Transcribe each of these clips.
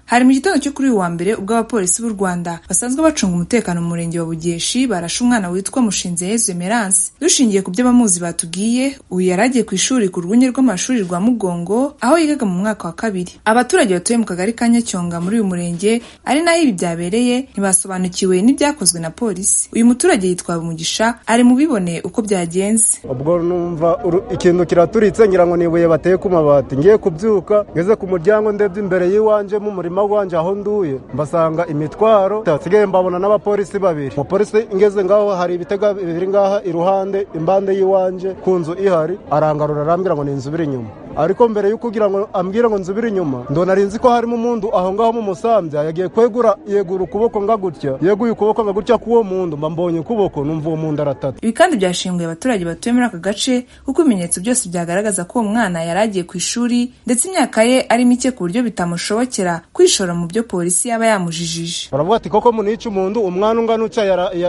Hari mu gitondo cyo kuri uyu wa mbere ubwo abapolisi b'u Rwanda basanzwe bacunga umutekano mu murenge wa Bugeshi barashe umwana witwa Mushinzeyezu Emerance dushingiye ku byo abamuzi batubwiye uyu yari agiye ku ishuri ku rwunge rw'amashuri rwa Mugongo aho yigaga mu mwaka wa kabiri abaturage batuye mu kagari ka Nyacyonga muri uyu murenge ari naho ibi byabereye ntibasobanukiwe n'ibyakozwe na polisi uyu muturage yitwa Umugisha ari mu bibone uko byagenze ubwo numva ikintu kiraturitse ngira ngo ni ibuye bateye ku mabati ngiye kubyuka ngeze ku muryango ndebye imbere y'iwanjye mu murima wanje aho nduye mbasanga imitwaro sigaye mbabona n'abapolisi babiri umupolisi ngeze ngaho hari ibitega biri ngaha iruhande imbande y'iwanjye ku nzu ihari arangarura arambwira ngo ni inzu biri inyuma ariko mbere yo kugira ngo ambwire ngo nzubire inyuma ndona nzi ko harimo umuntu aho ngaho mu musambya yagiye kwegura yegura ukuboko nga gutya yeguye ukuboko nga gutya k'uwo muntu mba mbonye ukuboko numva uwo muntu aratata ibi kandi byashinguye abaturage batuye muri aka gace kuko ibimenyetso byose byagaragaza ko uwo mwana yari agiye ku ishuri ndetse imyaka ye ari mike ku buryo bitamushobokera kwishora mu byo polisi yaba yamujijije baravuga ati koko munica umuntu umwana ungana utya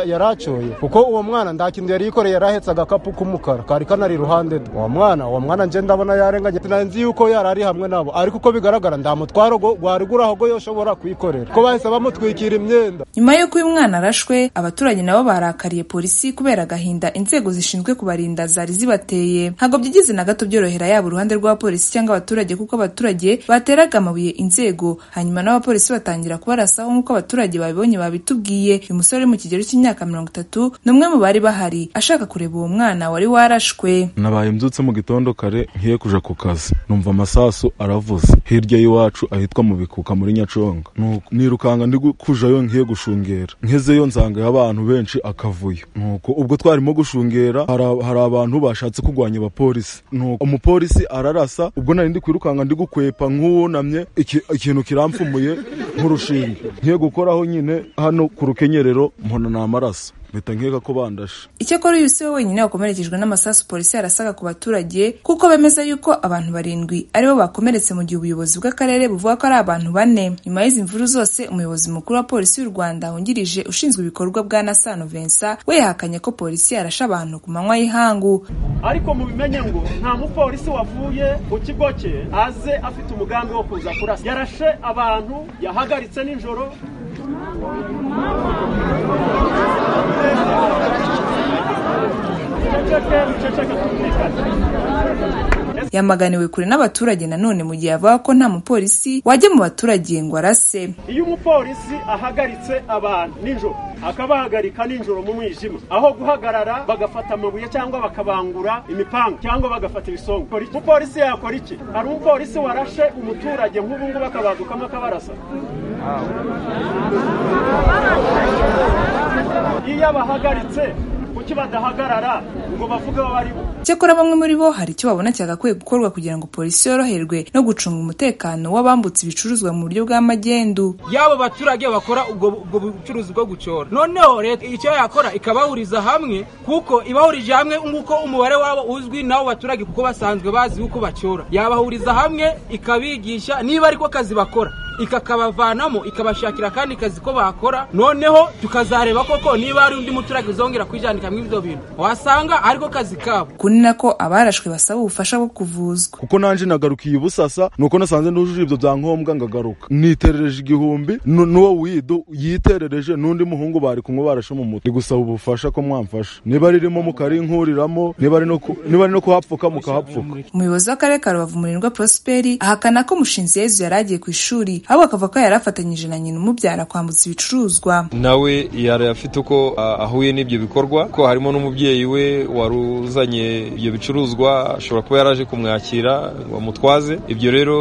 yaracoye kuko uwo mwana nta kintu yari yikoreye yarahetse agakapu k'umukara kari kanari iruhande rwe uwo mwana uwo mwana nje ndabona yarenganye nzi yuko yari ari hamwe nabo ariko uko bigaragara nta mutwaro wariguraho yoshobora kuyikorera ko bahise bamutwikira imyenda nyuma y'uko uyu mwana arashwe abaturage nabo barakariye polisi kubera agahinda inzego zishinzwe kubarinda zari zibateye ntabwo byigeze na gato byorohera yaba uruhande rw'abapolisi cyangwa abaturage kuko abaturage bateraga amabuye inzego hanyuma n'abapolisi batangira kubarasaho nk'uko abaturage babibonye babitubwiye uyu musore uri mu kigero cy'imyaka mirongo itatu ni umwe mu bari bahari ashaka kureba uwo mwana wari warashwe nabaye mbyutse mu gitondo kare ngiye kuja ku kazi numva amasasu aravuze hirya y'iwacu ahitwa mu bikuka muri nyaconga nirukanga ndi kujayo ngiye gushungera nkezeyo nsangayo abantu benshi akavuyo nuko ubwo twarimo gushungera hari abantu bashatse kurwanya abapolisi nuko umupolisi ararasa ubwo nari ndi kwirukanga ndi gukwepa nk'uwunamye ikintu kiramfumuye nk'urushinge ngiye gukoraho nyine hano ku rukenyerero mbona ni amaraso mpita nkeka ko bandashe icyakora uyu si we wenyine wakomerekejwe n'amasasu polisi yarasaga ku baturage kuko bemeza yuko abantu barindwi aribo bakomeretse mu gihe ubuyobozi bw'akarere buvuga ko ari abantu bane nyuma y'izi mvuru zose umuyobozi mukuru wa polisi y'u rwanda wungirije ushinzwe ibikorwa bwa nasano vensa we yahakanye ko polisi yarashe abantu ku manywa y'ihangu ariko mubimenye ngo nta mupolisi wavuye mu kigo cye aze afite umugambi wo kuza kurasa yarashe abantu yahagaritse nijoro yamaganiwe kure n'abaturage nanone mu gihe avuga ko nta mupolisi wajya mu baturage ngo arase iyo umupolisi ahagaritse abantu nijoro akabahagarika nijoro mu mwijima aho guhagarara bagafata amabuye cyangwa bakabangura imipanga cyangwa bagafata ibisonga umupolisi yakora iki hari umupolisi warashe umuturage nk'ubu ngubu akabadukamo akabarasa iyo abahagaritse kuki badahagarara ngo bavuge bari bo cyakora bamwe muri bo hari icyo babona cyagakwiye gukorwa kugira ngo polisi yoroherwe no gucunga umutekano w'abambutse ibicuruzwa mu buryo bw'amagendu y'abo baturage bakora ubwo bucuruzi bwo gucora noneho leta icyo yakora ikabahuriza hamwe kuko ibahurije hamwe nguko umubare wabo uzwi n'abo baturage kuko basanzwe bazi uko bacora yabahuriza hamwe ikabigisha niba ariko kazi bakora ikakabavanamo ikabashakira kandi kazi ko bakora noneho tukazareba koko niba hari undi muturage uzongera kwijandika muri ibyo bintu wasanga ariko kazi kabo kuni nako abarashwe basaba ubufasha bwo kuvuzwa kuko nanjye nagarukiye ubusasa nuko nasanze ntujuje ibyo byangombwa ngagaruka niterereje igihumbi n'uwo wido yiterereje n'undi muhungu bari kumwe barashe mu mutwe gusaba ubufasha ko mwamfasha niba ririmo mukarinkuriramo niba ari no kuhapfuka mukahapfuka umuyobozi w'akarere ka rubavu murindwa prosperi ahakana ko mushinzi yezu yari agiye ku ishuri ahubwo akavuga ko yari afatanyije na nyina umubyara kwambutsa ibicuruzwa nawe yari afite uko ahuye n'ibyo bikorwa ko harimo n'umubyeyi we wari uzanye ibyo bicuruzwa ashobora kuba yaraje kumwakira ngo amutwaze ibyo rero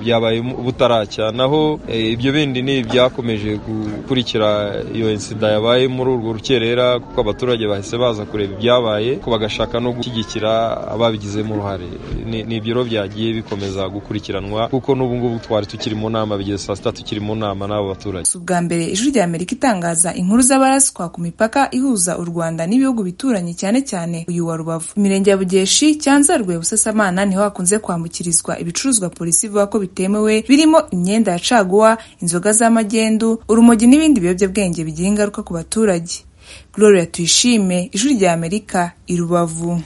byabaye butaracya naho ibyo bindi ni ibyakomeje gukurikira iyo ensida yabaye muri urwo rukerera kuko abaturage bahise baza kureba ibyabaye ko bagashaka no gushyigikira ababigizemo uruhare ni ibyo rero byagiye bikomeza gukurikiranwa kuko n'ubu ngubu twari tukiri mu nama bigiye saa sita tukiri mu nama n'abo baturage si ubwa mbere ijwi rya amerika itangaza inkuru z'abaraswa ku mipaka ihuza u rwanda n'ibihugu bituranye cyane cyane uyu wa rubavu imirenge ya bugeshi cyanzarwe busasamana niho hakunze kwambukirizwa ibicuruzwa polisi ivuga ko bitemewe birimo imyenda ya caguwa inzoga z'amagendu urumogi n'ibindi biyobyabwenge bigira ingaruka ku baturage gloria tuyishime ijwi rya amerika i rubavu